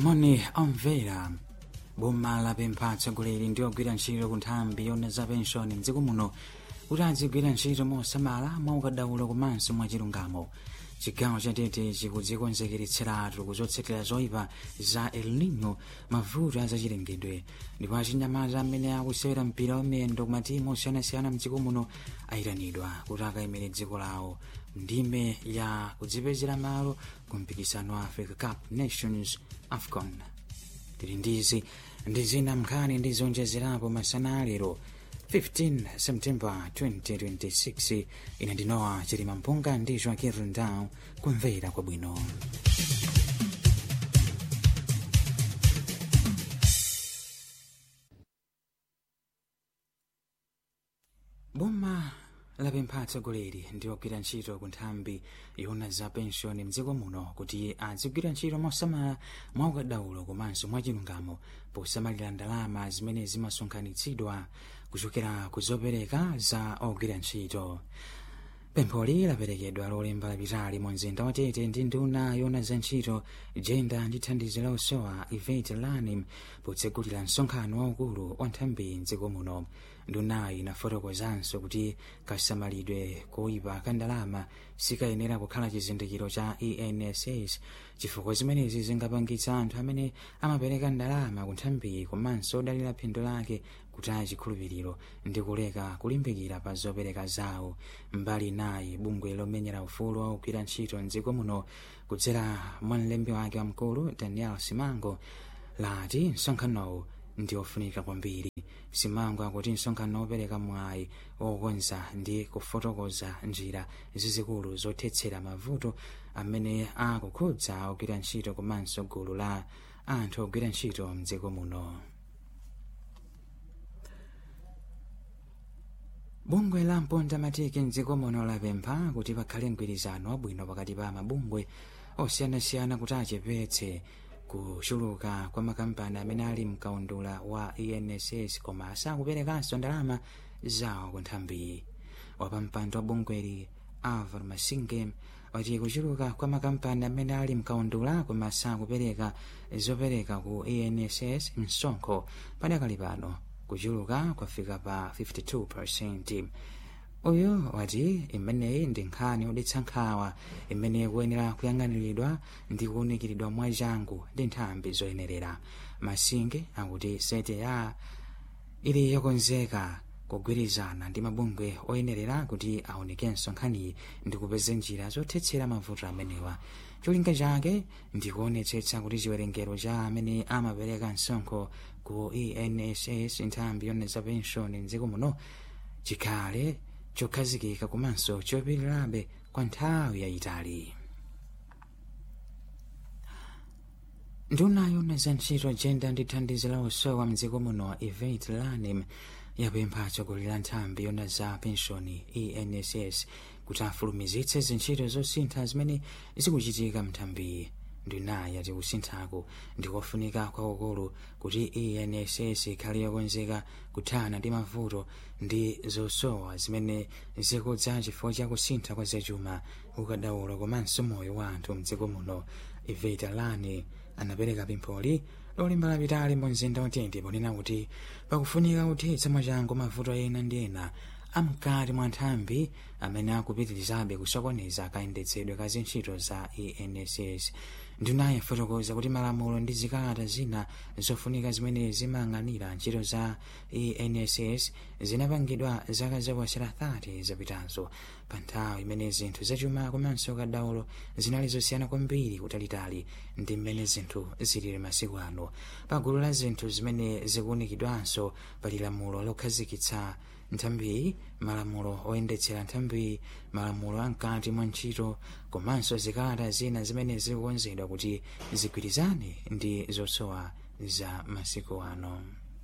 moni omvera boma lapempha atsogoleri ndi ogwira ntchito ku nthambi yona za penshoni mdziko muno kuti adzigwira ntchito mosamala mwaukadaulo komanso mwachilungamo chigawo chatete chikudzikonzekeretseratu kuzotsekera zoyipa za el nino mavuto azachilengedwe ndipo achinyamata amene akusewera mpira wamiyendo ku matimu osiyanasiyana mdziko muno ayitanidwa kuti akayimire dziko lawo ndime ya kudzipezera malo ku mpikisano wa africa cup nations afcon tili ndizi ndi zina mnkhani ndi zonjezerapo masana alero 15 september 2026 ine ndinowa chilima mpunga ndi joaquin rundau kumvera kwabwino boma lapempha atsogoleri ndi ogwira ntchito ku nthambi yona za penshoni mdziko muno kuti adzigwira ntchito mosamala mwaukadaulo komanso mwachilungamo posamalira ndalama zimene zimasonkhanitsidwa kuchokera ku zopereka za ogwira ntchito pempholi laperekedwa lolemba lapitali mu mzinda wa tete ndi nduna yona za ntchito jenda ndi thandizo la usowa ivet lanim potsegulira msonkhano waukulu wa nthambi mdziko muno ndunayi inafotokozanso kuti kasamalidwe koyipa ka ndalama sikayenera kukhala chizindikiro cha enss chifukwa zimenezi zingapangitsa anthu amene amapereka ndalama ku nthambiyi komanso odalira phindu lake kutaya chikhulupiriro ndi kuleka kulimbikira pa zopereka zawo mbali nayi bungwe lomenyera ufulu wa ogwira ntchito mdziko muno kudzera mwa mlembi wake wamkulu daniel simango lati msonkhanowu ndi ofunika kwambiri simango akuti msonkhano wopereka mwayi wokonza ndi kufotokoza njira zizikulu zothetsera mavuto amene akukhudza ogwira ntchito komanso gulu la anthu ogwira ntchito mdziko muno bungwe la mponda matiki mdziko muno lapempha kuti pakhale mgwirizano wabwino pakati pa mabungwe osiyanasiyana kuti achepetse kuchuluka kwa makampani amene ali mkaundula wa enss koma sakuperekanso ndalama zawo ku nthambiyi wapampando wa bungweli alvar masinge wati kuchuluka kwa makampani amene ali mkaundula koma sakupereka zopereka ku enss msonkho padakali pano kuchuluka kwafika pa 52 uyu wati imeneyi ndi nkhani yodetsa nkhawa imene ikuyenera kuyang'aniridwa ndi kuwunikiridwa mwachangu ndi nthambi zoyenerera masinge akuti sete ya ili yokonzeka kugwirizana ndi mabungwe oyenerera kuti aonekenso nkhaniyi ndi kupeza njira zothetsera mavuto amenewa cholinga chake ndi kuonetsetsa kuti chiwerengero cha amene amapereka msonkho ku enss nthambi yona za penshoni mdziko muno chikhale chokhazikika komanso chopitirirabe kwa nthawi yayitali nduna yona za ntchito jenda ndi thandizo la usowa mdziko muno ivet lanim yapempha atsogoleri a nthambi yona za penshoni enss kuti afulumizitse zintchito zosintha zimene zikuchitika mnthambiyi ndunayi yati kusinthaku ndi kofunika kwakukulu kuti enss ikhale yokonzeka kuthana ndi mavuto ndi zosowa zimene zikudza chifukwa cha kusintha kwa zachuma ukadaulo komanso moyo wa anthu mdziko muno iveta lani anapereka pempholi lolemba lapitali mu mzinda watete ponena kuti pakufunika kuthetsa mwachangu mavuto ena ndi ena amkati mwa nthambi amene akupitirizabe kusokoneza kayendetsedwe ka zintchito za enss ndunayi afotokoza kuti malamulo ndi zikalata zina zofunika zimene zimayang'anira ntchito za enss zinapangidwa zaka zoposera 30 zapitazo pa nthawi imene zinthu zachuma komanso kadaulo zinali zosiyana kwambiri kutalitali ndi mmene zinthu zilili masiku ano pa gulu la zinthu zimene zikuunikidwanso pali lamulo lokhazikitsa nthambiyi malamulo oyendetsera nthambiyi malamulo amkati mwa ntchito komanso zikalata zina zimene zikukonzedwa kuti zigwirizane ndi zosowa za masiku ano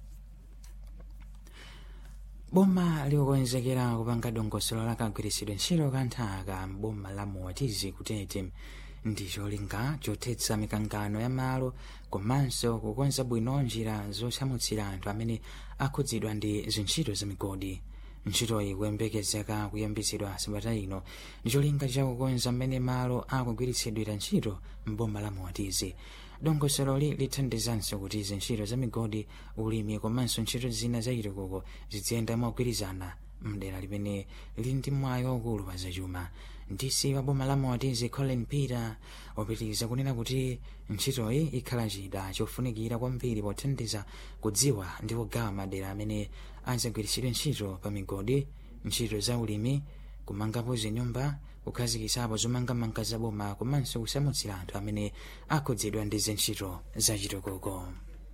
boma likukonzekera kupanga dongosolo la kagwiritsidwe ntchito ka nthaka m'boma la muwatizi kutete ndi cholinga chothetsa mikangano ya malo komanso kukonza bwino njira zosamutsira anthu amene akhudzidwa ndi zintchito za migodi ntchitoyi kuyembekezeka kuyambitsidwa sabata ino ndi cholinga chakukonza mmene malo akugwiritsidwira ntchito m'boma la moatizi dongosololi lithandizanso kuti izi ntchito za migodi ulimi komanso ntchito zina za chitukuko ziziyenda mogwirizana mdera limene lili ndi mwayi waukulu pa zachuma ndisi wa boma la moatizi colin peter wapitiriza kunena kuti ntchitoyi ikhala chida chofunikira kwambiri pothandiza kudziwa ndi kugawa madera amene azagwiritsidwe ntchito pa migodi ntchito za ulimi kumangapo zinyumba kukhazikisapo zomangamanga za boma komanso kusamutsira anthu amene akhudzidwa ndi zintchito za chitukuko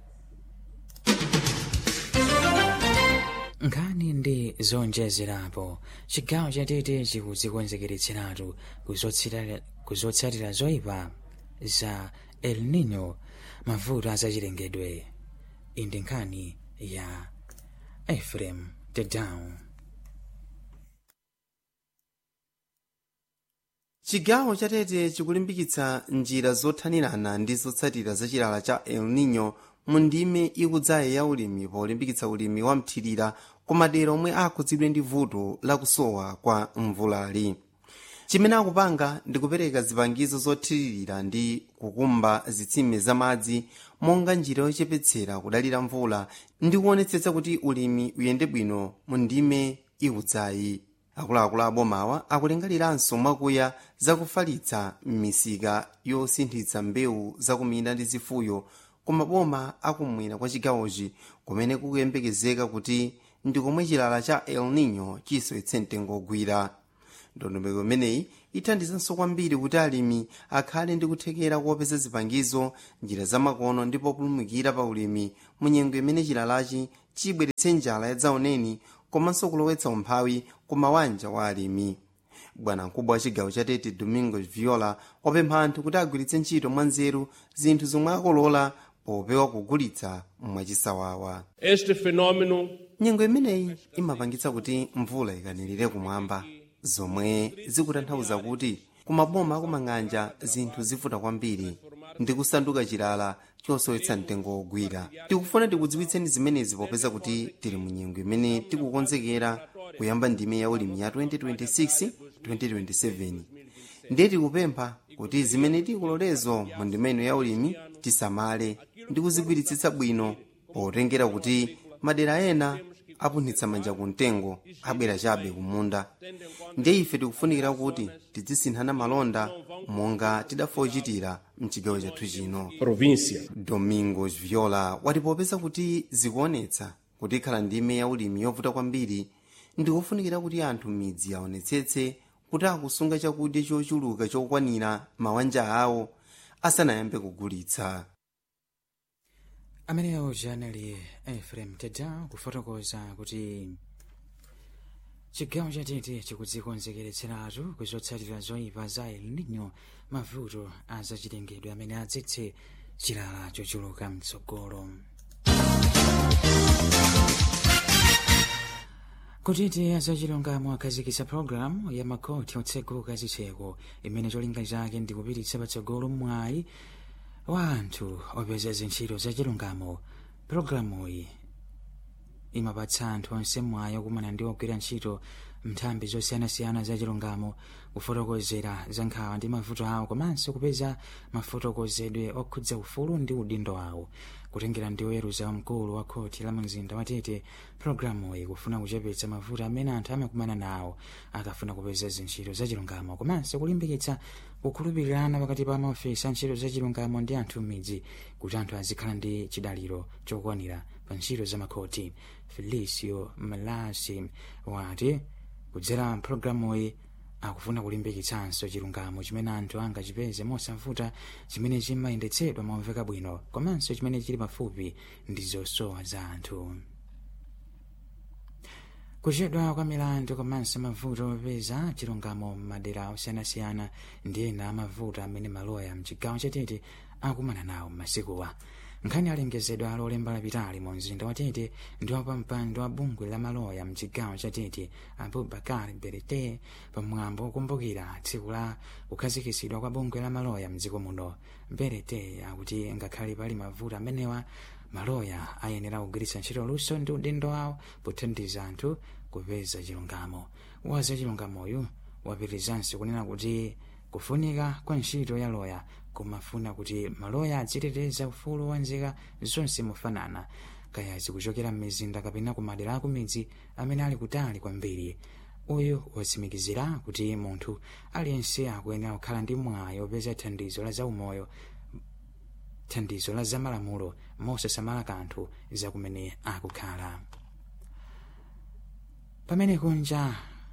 nkhani ndi zonjezerapo chigawo chatete chikudzikonzekeretseratu kuzotsatira zoyipa za el nino mavuto azachilengedwe iyi ndi nkhani ya efrem tedown chigawo chatete chikulimbikitsa njira zothanirana ndi zotsatira za chilala cha el nino mu ndime ikudzayi ya ulimi polimbikitsa ulimi wa mthirira ku madera omwe akhudzidwe ndi vuto lakusowa kwa mvulali chimene akupanga ndi kupereka zipangizo zothiririra ndi kukumba zitsime zamadzi monga njira yochepetsera kudalira mvula ndi kuonetsetsa kuti ulimi uyende bwino mu ndime ikudzayi akuluakulu abomawa akulingaliranso mwakuya zakufalitsa m'misika yosinthitsa mbewu zakuminda ndi zifuyo ku maboma akumwera kwa chigawochi kumene kukuyembekezeka kuti ndi komwe chilala cha el nino chisowetse mtengo ogwira ndondomeko imeneyi ithandizanso kwambiri kuti alimi akhale ndi kuthekera kuopeza zipangizo njira zamakono ndi populumukira pa ulimi mu nyengo imene chilalachi chibweretse njala yadzaoneni komanso kulowetsa umphawi ku mawanja wa alimi bwanamkubwa wa chigawo cha tete domingo viola wapempha anthu kuti agwiritse ntchito mwanzeru zinthu zomwe akolola popewa kugulitsa mwachisawawa Este fenômeno nyengo imeneyi imapangitsa kuti mvula ikanirire kumwamba zomwe zikutanthauza kuti kumaboma akumang'anja zinthu zivuta kwambiri ndi kusanduka chilala chosowetsa mtengo wogwira tikufuna tikudziwitseni zimenezi popeza kuti tili mu nyengo imene tikukonzekera kuyamba ndime ya ulimi ya 2026-2027 ndiye tikupempha kuti zimene tikulolezo mu ndimeno ya ulimi tisamale ndi kuzigwiritsitsa bwino potengera kuti madera ena apunhitsa manja ku mtengo abwera chabe kumunda ndiye ife tikufunikira kuti tidzisinthana malonda monga tidafochitira mchigawo chathu chino província. domingos viola wati popeza kuti zikuonetsa kuti ikhala ndime ya ulimi yovuta kwambiri ndikufunikira kuti anthu midzi aonetsetse kuti akusunga chakudya chochuluka chokwanira mawanja awo asanayambe kugulitsa ameneyo janali efrem teda kufotokoza kuti chigawo chatete chikudzikonzekeretseratu kuzotsatira zoyipa za el nino mavuto azachilengedwe amene adzetse chilala chochuluka mtsogolo kutiti azachilungamo akhazikitsa pologalamu ya makhoti otseguka zitseko imene cholinga chake ndi kupititsa patsogolo mwayi wa anthu opeza zintchito zachilungamo pologalamuyi imapatsa anthu onse mwayi okumana ndi ogwira ntchito nthambi zosiyanasiyana zachilungamo kufotokozera za nkhawa ndi mavuto awo komanso kupeza mafotokozedwe okhudza ufulu ndi udindo wawo kutengera ndi oweruza wamkulu wa khoti la mzinda wa tete pologalamuyi kufuna kuchepetsa mavuto amene anthu amakumana nawo akafuna kupeza zintchito zachilungamo komanso kulimbikitsa kukhulupirirana pakati pa maofesi a ntchito zachilungamo ndi anthu m'midzi kuti anthu azikhala ndi chidaliro chokwanira pa ntchito za makhoti felicio malasi wati kudzera mpulogalamuyi akufuna kulimbikitsanso chilungamo chimene anthu angachipeze mosavuta chimene chimayendetsedwa momveka bwino komanso chimene chili pafupi ndi zosowa za anthu kuchedwa kwa milandu komanso mavuto opeza chilungamo m'madera osiyanasiyana ndi ena amavuto amene maloya mchigawo chatete akumana nawo m'masikuwa nkhani alengezedwa lolemba lapitali mu mzinda wa tete ndi wapampando wa bungwe la maloya mchigawo cha tete abubakar berete pamwambo wokumbukira tsiku la kukhazikisidwa kwa bungwe la maloya mdziko muno berete akuti ngakhale pali mavuto amenewa maloya ayenera kugwiritsa ntchito luso ndi udindo wawo pothandiza anthu kupeza chilungamo waza chilungamoyu wapirizanso kunena kuti kufunika kwa ntchito ya loya kumafuna kuti maloya adziteteza ufulu wa nzika zonse mofanana kaya zikuchokera m'mizinda kapena ku madera aku midzi amene ali kutali kwambiri uyu watsimikizira kuti munthu aliyense akuyenera kukhala ndi mwayi wopeza thandizo la zaumoyo thandizo la zamalamulo mosasamala kanthu zakumene akukhala pamene kunja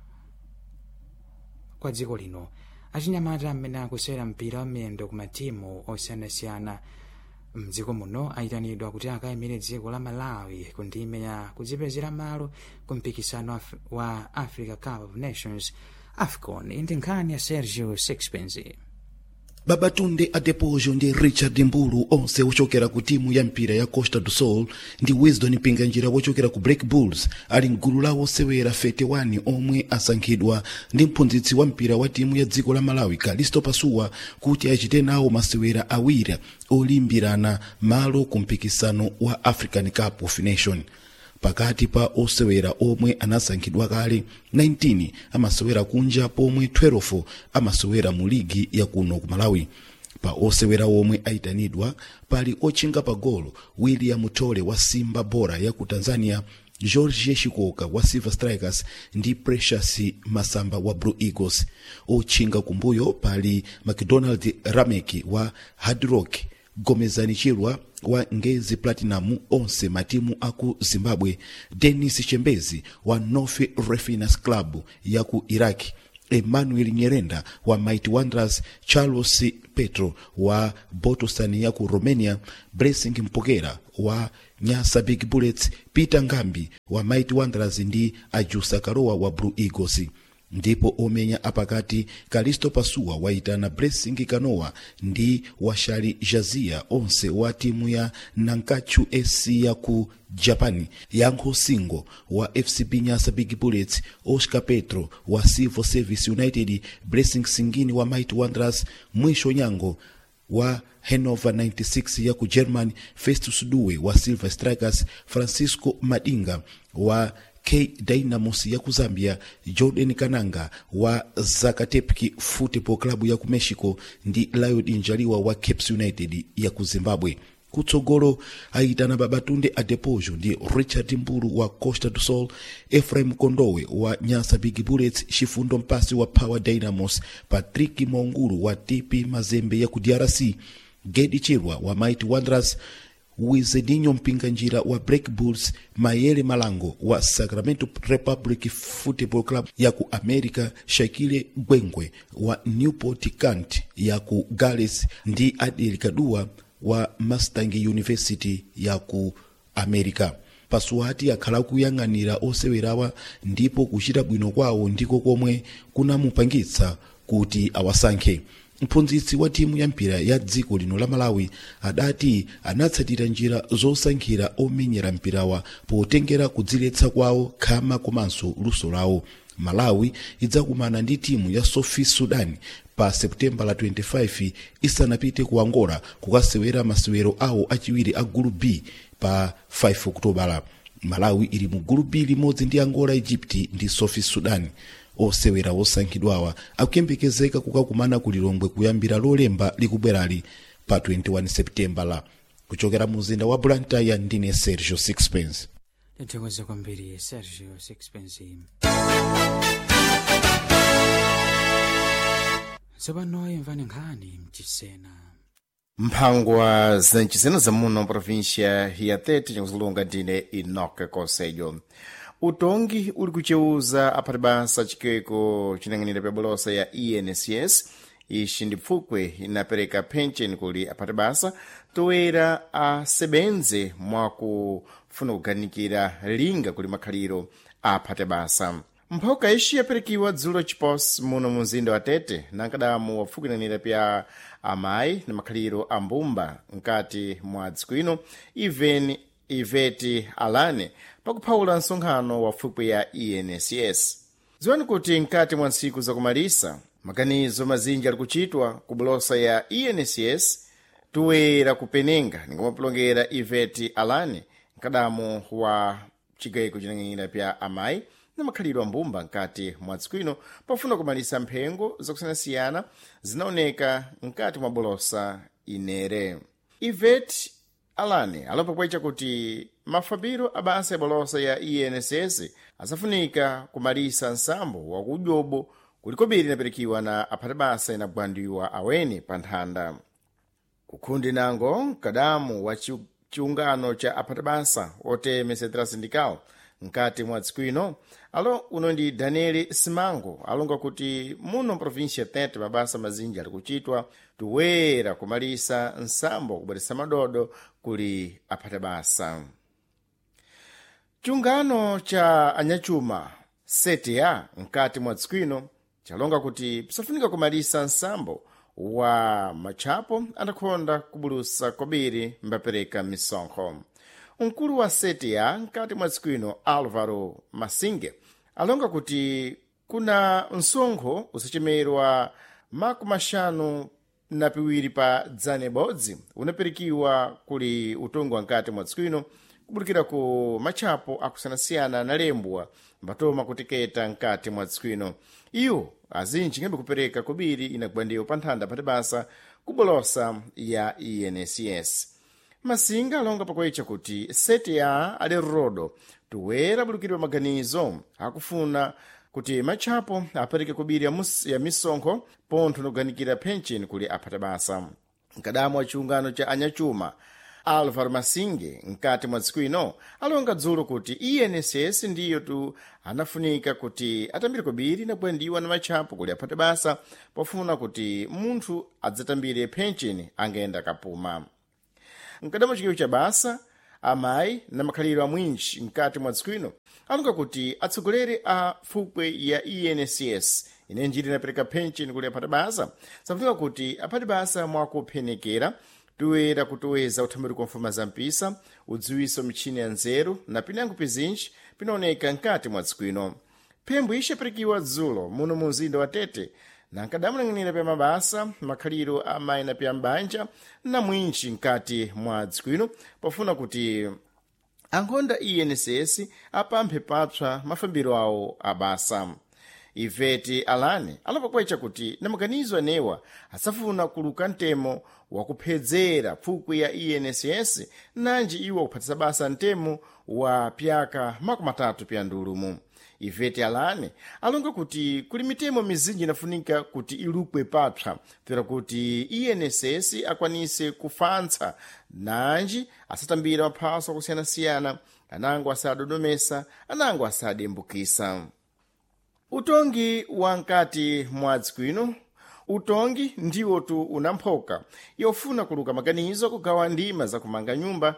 kwa dziko lino achinyamata amene akusewera mpira wa miyendo ku matimu osiyanasiyana mdziko muno ayitanidwa kuti akayimire dziko la malawi ku ndime ya kudzipezera malo ku mpikisano wa africa cup of nations afcon ndi nkhani ya sergio sixpence babatunde adepojo ndi richard mbulu onse ochokera ku timu ya mpira ya costa do sol ndi wisdom pinganjira wochokera ku black bulls ali mgulu lawo osewera 31 omwe asankhidwa ndi mphunzitsi wa mpira wa timu ya dziko la malawi kalisto pasuwa kuti achite nawo masewera awiri olimbirana malo ku mpikisano wa african cup of nation pakati pa osewera omwe anasankhidwa kale 19 amasewera kunja pomwe 12 amasewera mu ligi ya kuno ku malawi pa osewera omwe ayitanidwa pali otchinga pagolo william tole wa simba bora ya ku tanzania george shikoka wa silver strikers ndi precious masamba wa blue eagles otchinga kumbuyo pali mcdonald rameki wa hard rock gomezani chirwa wa ngezi platinum onse matimu aku zimbabwe denis chembezi wa north refiners club ya ku iraki emmanuel nyerenda wa mighty wanderers charles petro wa botosan ya ku romania blessing mpokera wa nyasa big bullets peter ngambi wa mighty wanderers ndi ajusa karowa wa blue eagles ndipo omenya apakati kalisto pasuwa waitana blessing kanowa ndi washali jazia onse wa timu ya nankachu sc ya ku japan yankho singo wa fcb nyasa big bullets oscar petro wa civil service united blessing singini wa mighty wanderers mwisho nyango wa hanover 96 ya ku german festus duwe wa silver strikers francisco madinga wa k dynamos ya ku zambia jordan kananga wa zakatepki football club ya ku mexico ndi liod njaliwa wa caps united ya ku zimbabwe kutsogolo aitana babatunde adepojo ndi richard mbulu wa costa do sol efraim kondowe wa nyasa big bullets chifundo mpasi wa power dynamos patrick maungulu wa tp mazembe ya ku drc gedi chirwa wa mighty wanderers wizedinho mpinganjira wa black bulls mayele malango wa sacramento republic football club ya ku america shakile gwengwe wa newport cant ya ku gales ndi adel kadua wa mustang university ya ku america pasuwati akhala kuyang'anira osewerawa ndipo kuchita bwino kwawo ndiko komwe kunamupangitsa kuti awasankhe mphunzitsi wa timu ya mpira ya dziko lino la malawi adati anatsatira njira zosankhira omenyera mpirawa potengera kudziletsa kwawo khama komanso luso lawo malawi idzakumana ndi timu ya sofi sudan pa seputembala 25 isanapite ku angola kukasewera masewero awo achiwiri a gulu b pa 5 okutobala malawi ili mu gulu b limodzi ndi angola egypt ndi sofi sudan osewera osankhidwawa akuyembekezeka kukakumana ku lilongwe kuyambira lolemba likubwerali pa 21 seputembala kuchokera mu mzinda wa blantyre ndine sergio sixpence tathokoza kwambiri sergio sixpence tsopano imvani nkhani mchisena mphangwa zincisena zamuno província ya tete cakuzilunga ndine inoke conselho utongi uli kucheuza aphati basa chikweko chinang'anira pa bolosa ya encs ixi ndi pfukwe inapereka pension kuli aphati basa toera asebenze mwakufuna kuganikira linga kuli makhaliro aphati basa mphoka ixi yapirikiwa dzulo chipos muno mu mzinda wa tete nankadamu wapfukiranira pya amayi na makhaliro a mbumba nkati mwa dziko ino even iveti alane pakuphawula nsonkhano wa fukwe ya enss dziwani kuti nkati mwa ntsiku zakumalisa maganizo mazinji ali kuchitwa ku bulosa ya enss tuwera kupenenga ningamapulongera iveti alane nkadamu wa chigayiko chinang'anira pya amayi na makhalidwe a mbumba nkati mwa dziko ino pafuna kumalisa mphengo zakusiyanasiyana zinaoneka nkati mwa bulosa inere ivet alane alapapwecha kuti mafambiro a basa ya bulosa ya enss asafunika kumalisa nsambo wa kudyobo kulikobiri inapirikiwa na aphati basa inagwandiwa awene pa nthanda kukhundi nango mkadamu wa chi- chiungano cha aphati basa oteme central sindical nkati mwa dziko ino alo uno ndi daniel simango alonga kuti muno mprovinsia tete mabasa mazinji ali kuchitwa tuwera kumalisa nsambo kubweresa madodo kuli aphati basa chiungano cha anyachuma setia nkati mwa dziko ino chalonga kuti pisafunika kumalisa nsambo wa matchapo adakhonda kubulusa kobiri mbapereka misonkho mkulu wa setia nkati mwa dziko ino alvaro masinge alonga kuti kuna msonkho usachemerwa maku maxanu na piwiri pa dzane bodzi unapirikiwa kuli utongo wa nkati mwa dziko ino kubulikira ku matchapo akusiyanasiyana analembwa mbatoma kutiketa nkati mwa dziko ino iwo azinji ngembe kupereka kobiri inagwandiwa pa nthanda pati basa kubolosa ya enss masinga alonga pakuecha kuti seti ya ali rodo tuwera bulukidwa maganizo akufuna kuti matchapo apereke kobiri ya, mus- ya misonkho pontho nokuganikira pension kuli aphata basa mkadamu wa chiungano cha anyachuma alvaro masinge nkati mwa dziko ino alonga dzulo kuti enss ndiyo tu anafunika kuti atambire kobiri nagwandiwa na matchapo kuli aphate basa pofuna kuti munthu adzatambire pension angenda kapuma mkadamu chikiwo cha basa amayi na makhaliro amwinji mkati mwa dziko ino alonga kuti atsogoleri a fukwe ya enss ine njiri inapereka pension kuli aphati basa safunika kuti aphati basa mwakuphenekera toera kutoweza uthamiri kwa mfuma za mpisa udziwiso michini ya nzeru na pinango pizinji pinaoneka nkati mwa dziko ino phembo ixi yapirikiwa dzulo muno mu mzinda wa tete na nkadamulang'anira pya mabasa makhaliro a mayi na pya mbanja na mwinji nkati mwa dziko ino pofuna kuti ankhonda enss apamphe papsa mafambiro awo abasa iveti alane alapakwecha kuti na maganizo anewa asafuna kuluka mtemo wakuphedzera pfukwe ya enss nanji iwo akuphatisa basa mtemo wa pyaka makumi matatu pya ndulumu iveti alane alonga kuti kuli mitemo mizinji inafunika kuti ilukwe papsa pera kuti enss akwanise kufantsa nanji asatambira maphaso akusiyana-siyana anango asadodomesa anango asadembukisa utongi wa nkati mwa dziko ino utongi ndiwo tu unamphoka yofuna kuluka maganizo kugawa ndima zakumanga nyumba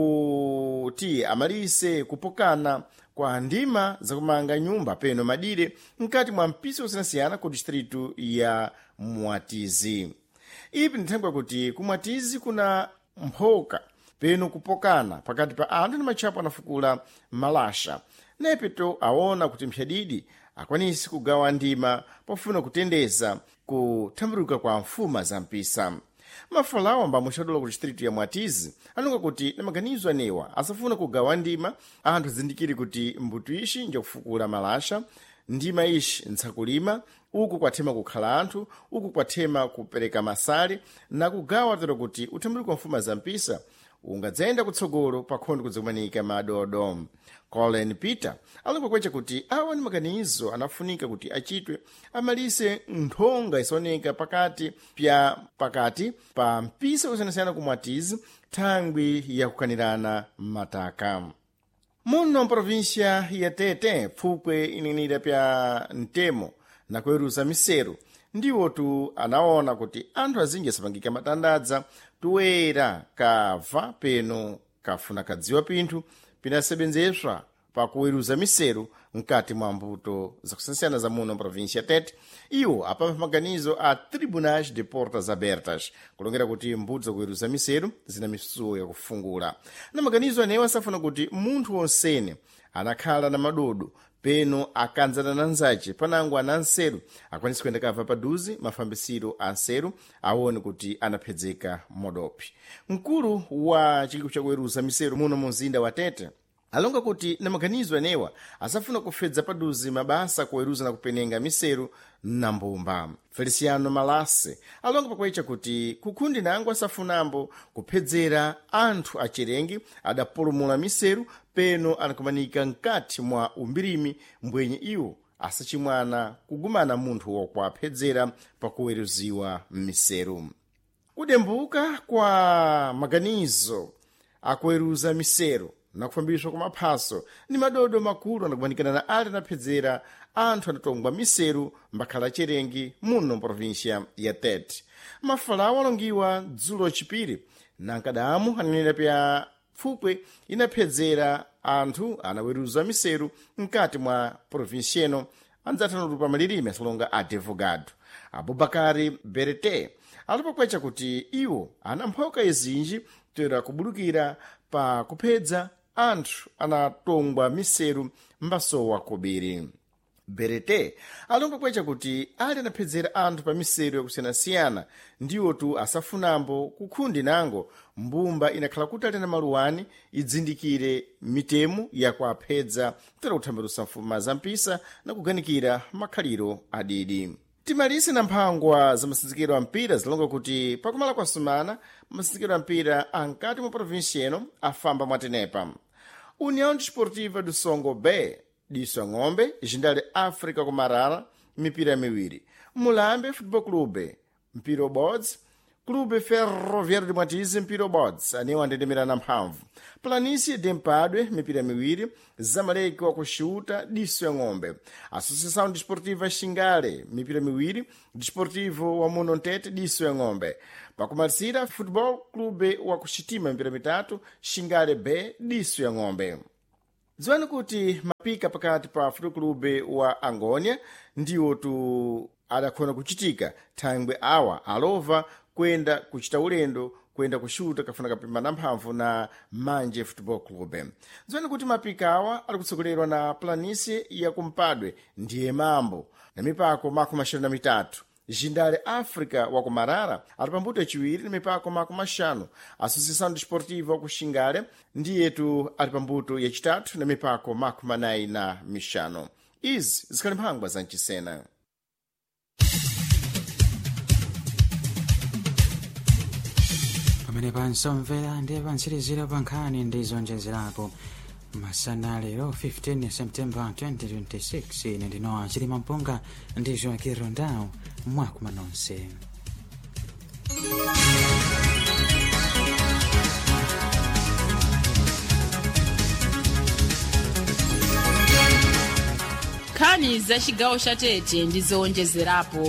kuti amalise kupokana kwa ndima zakumanga nyumba peno madire mkati mwa mpisi osiyanasiyana ku distritu ya mwatizi ipi ndithengwa kuti kumwatizi kuna mphoka peno kupokana pakati pa anthu ni matchapo anafukula malasha nepeto aona kuti mphyadidi akwanisi kugawa ndima pofuna kutendeza kuthambiruka kwa mfuma za mpisa mafalawo ambamo xadola ku distritu ya mwatizi anonga kuti na maganizo anewa asafuna kugawa ndima anthu azindikire kuti mbuto ixi njokufukula malasha ndima ixi ntsakulima uku kwathema kukhala anthu uku kwathema kupereka masale na kugawa tero kuti uthambiruko wa mfuma za mpisa ungadzayenda kutsogolo pakhondo kudzikumanika madodo colin peter alonga kwecha kuti awa ni maganizo anafunika kuti achitwe amalise nthonga isaoneka pakati pya pakati pa mpisa kusiyanasiyana kumwatizi thangwi yakukanirana mataka muno mprovinsia ya tete pfukwe inenera pya mtemo na kuweruza miseru ndiwo tu anaona kuti anthu azinji asapangika matandadza tuwera kabva peno kafuna kadziwa pinthu pinasebenzeswa pakuweruza miseru mkati mwa mbuto zakusiyana za muno província tete iwo apamva maganizo a tribunais de portas abertas kulongera kuti mbuto zakuweruza miseru zina misuwo yakufungula na maganizo anewo asafuna kuti munthu wonsene anakhala na madodo peno akanzana na nzace panango ana nseru akwanisa kuyenda kava paduzi mafambisiro a nseru aone kuti anaphedzeka modopi mkulu wa chikiko chakuweruza miseru muno mu mzinda wa tete alonga kuti na maganizo anewa asafuna kufedza paduzi mabasa kuweruza na kupenenga miseru na mbumba feliciano malase alonga pakuecha kuti kukhundi nango asafunambo kuphedzera anthu acherengi adapulumula miseru peno anakumanika mkati mwa umbirimi mbwenye iwo asachimwana kugumana munthu wokuaphedzera pakuweruziwa m'miseru kudembuka kwa maganizo akuweruza miseru nakufambiswa kwa maphaso ni madodo makulu anakumanikana na ali anaphedzera anthu anatongwa miseru mbakhala cherengi muno mprovincia ya tete mafalawo alongiwa dzulo chipiri nankadamu ananena pya pfupwe inaphedzera anthu anaweruza miseru mkati mwa provinsia ino andzathanulupa malilime asalonga advogado abubakari berete alipokwecha kuti iwo anamphoka izinji toera kubudukira pa kuphedza anthu anatongwa miseru mbasowa kobiri berete alonga kwecha kuti ali anaphedzera anthu pa miseru yakusiyanasiyana ndiwotu asafunambo kukhundi nango mbumba inakhala kuti ali na maluwani idzindikire mitemu yakuaphedza tera kuthambirusa mfuma zampisa na kuganikira makhaliro adidi timalise na mphangwa za masinzikiro a mpira zilonga kuti pakumala kwa sumana masinzikiro a mpira ankati mwa provinsia ino afamba mwatenepa união desportiva do songo b diso ng'ombe jindale áfrica kumarara mipira miwiri mulambe futebol clube mpira ubodzi clube ferroviário de mwatize mpira ubodzi anewo andendemerana mphamvu planície de mpadwe mipira miwiri zamaleki wakuxiuta diso ya ng'ombe associação desportiva xingale mipira miwiri desportivo wa muno ntete diso ya ng'ombe pakumalisira futebol clube wakuxitima mipira mitatu xingale b diso ya ng'ombe dziwani kuti mapika pakati pa futebol clube wa angônia ndiwo tu adakhona kuchitika thangwe awa alova kwenda kuchita ulendo kwenda kushuta kafuna kapimana mphamvu na manje football club dziwani kuti mapika awa ali kutsogolerwa na planície ya kumpadwe ndiye mambo na mipako makumi maxanu na mitatu jindale áfrica wa kumarara ali pambuto yaciwiri na mipako makumi maxanu associação desportiva wa kuxingale ndiyetu ali pambuto yacitatu na mipako makumi anayi na mixanu izi zikhali mphangwa za mcisena pamene pansomvera ndiye pantsirizira pa nkhani ndi zonjezerapo masana lero 15 september 2026 ine ndinowa chilima mpunga ndi joaquin rondao mwakuma nonse nkhani za chigawo cha tete ndi zowonjezerapo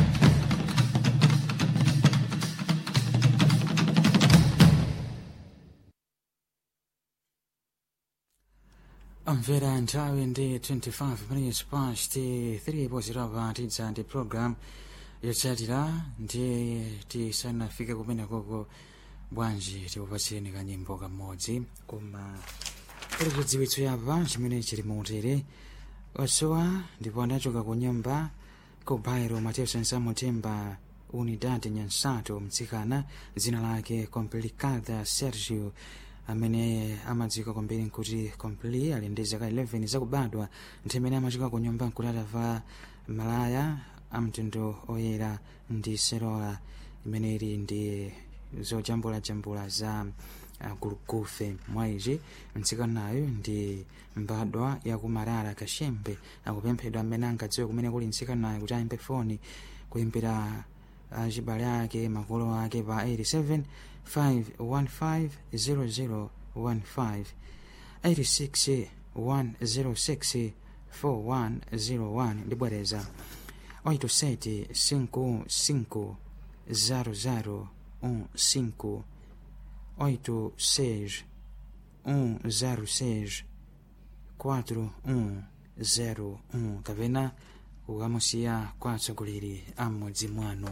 omvera nthawi ndi 25 minutes past 3 pozirapa tidza ndi program yotsatira ndiye tisanafike kumene koko bwanji tikupatsireni kanyimbo kamodzi koma kuli chidziwitso yapa chimene chili muutere watsowa ndipo anachoka ku nyumba ku bairo mateo sensamutemba unidade nyansato mtsikana dzina lake complicada sergio amene amadziwika kwambiri nkuti compli ali ndi zaka 11 zakubadwa nthawi imene amachika ku nyumba nkuti atava malaya amtundu oyera ndi serola imene ili ndi zojambulajambula za uh, gulugufe mwa izi mtsikanayo ndi mbadwa yakumarara kashembe akupemphedwa amene angadziwe kumene kuli mtsikanayo kuti ayimbe foni kuimbira achibale ake makolo ake pa 87 515 0015 86 106 4101 ndibwereza 87 55 00 15 86 106 4101 kapena kukamusiya kwa atsogoleri a m'mudzi mwanu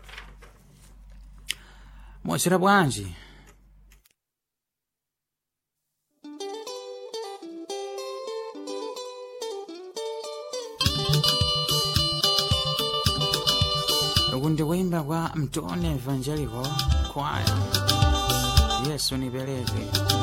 mwachita bwanji uku ndikuimba kwa mtone evangelical choir yesu nipeleke